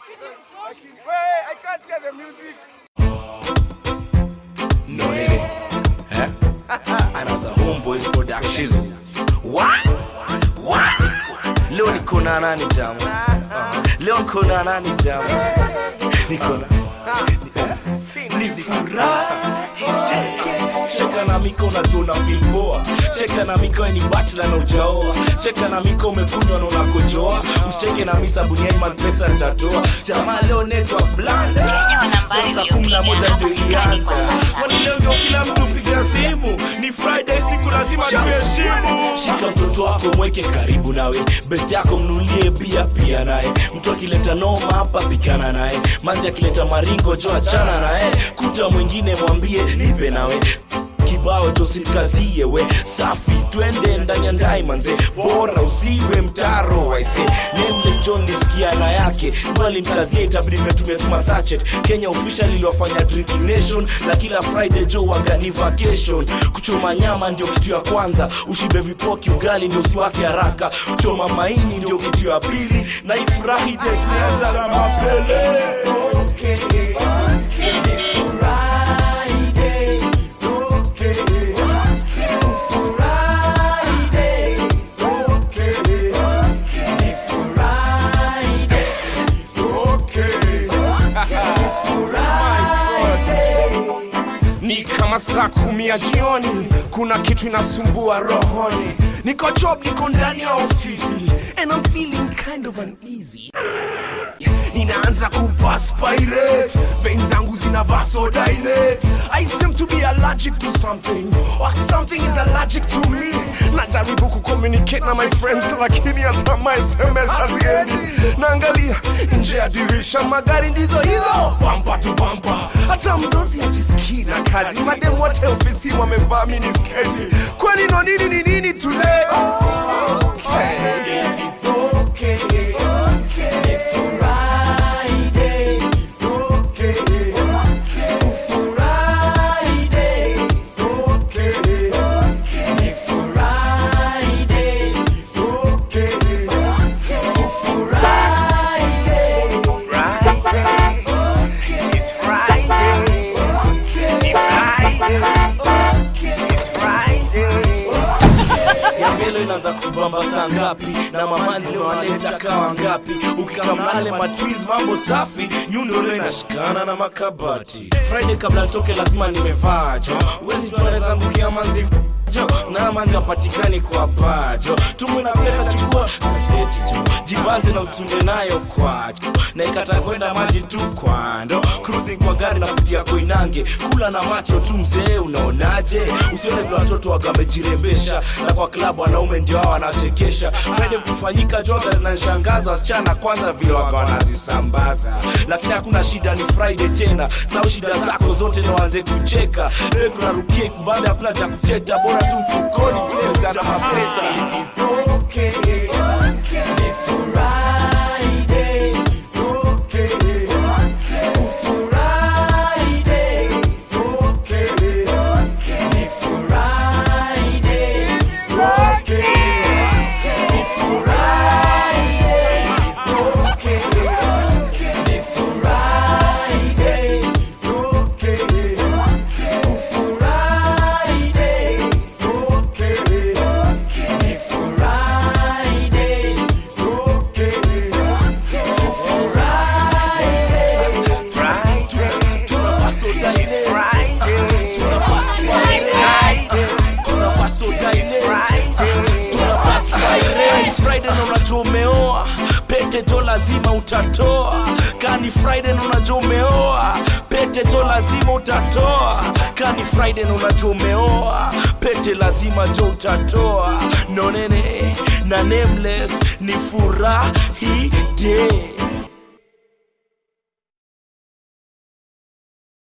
Wait, I can't hear the music. No nini? Eh? Another homeboys production. What? What? Leo niko na nani jamu? Leo niko na nani jamu? Niko na ni furaha cheka na miko unatuna filpoa cheka na miko ni bachla na ujaoa cheka na miko umekunywa na unakojoa usicheke na misa buniani mapesa nitatoa jamaa leo netwa blanda saa kumi na moja ndio ilianza kwani leo ndio kila mtu piga simu ni friday siku lazima tuheshimu shika mtoto wako mweke karibu nawe best yako mnulie bia pia naye mtu akileta noma hapa pikana naye manzi akileta maringo jo achana naye kuta mwingine mwambie nipe nawe kibao tosikazie we safi twende ndani ya ndai manze bora usiwe mtaro waise nameless john lisikia na yake bali mkazie itabidi mmetumia tuma sachet kenya official iliwafanya drinking nation na kila friday jo wagani vacation kuchoma nyama ndio kitu ya kwanza ushibe vipoki ugali ndio usiwake haraka kuchoma maini ndio kitu ya pili na ifurahi de tulianza na mapele Ni kama saa kumi ya jioni, kuna kitu inasumbua rohoni. Niko job, niko ndani ya ofisi and I'm feeling kind of uneasy. Ninaanza kuperspirate, veins zangu zina vasodilate. I seem to be allergic to something or something is allergic to me. Najaribu kucommunicate na my friends, lakini hata my SMS haziendi. Naangalia nje ya dirisha, magari ndizo hizo, bumper to bumper. Hata mdosi ajisikii na kazi, madem wote ofisi wamevaa minisketi. Kwani no nini ni nini today? Okay. It is okay. ya mbele inaanza kutubamba saa ngapi na mamanzi wanaleta kawa ngapi ukikamnale matwins mambo safi nyundo leo inashikana na makabati friday kabla nitoke lazima nimevaa jo uwezi tunaweza ngukia manzi jo na manzi apatikani kwa pajo tumu na peta chukua gazeti jo jibanze na utunde nayo kwajo na ikata kwenda maji tu kwando cruising kwa gari na kutia koinange kula na macho tu mzee unaonaje usione vile watoto wagamejirembesha na kwa klabu wanaume ndio hao wanachekesha friday kufanyika joga zinanishangaza wasichana kwanza vile waga wanazisambaza lakini hakuna shida ni friday tena sau shida zako zote na waanze kucheka Leo tunarukia kubambe hakuna cha kuteta bora tu mfukoni tuletana mapesa friday na unajua umeoa pete jo lazima utatoa kani friday na unajua umeoa pete jo lazima utatoa kani friday na unajua umeoa pete lazima jo utatoa nonene na nameless ni furahi day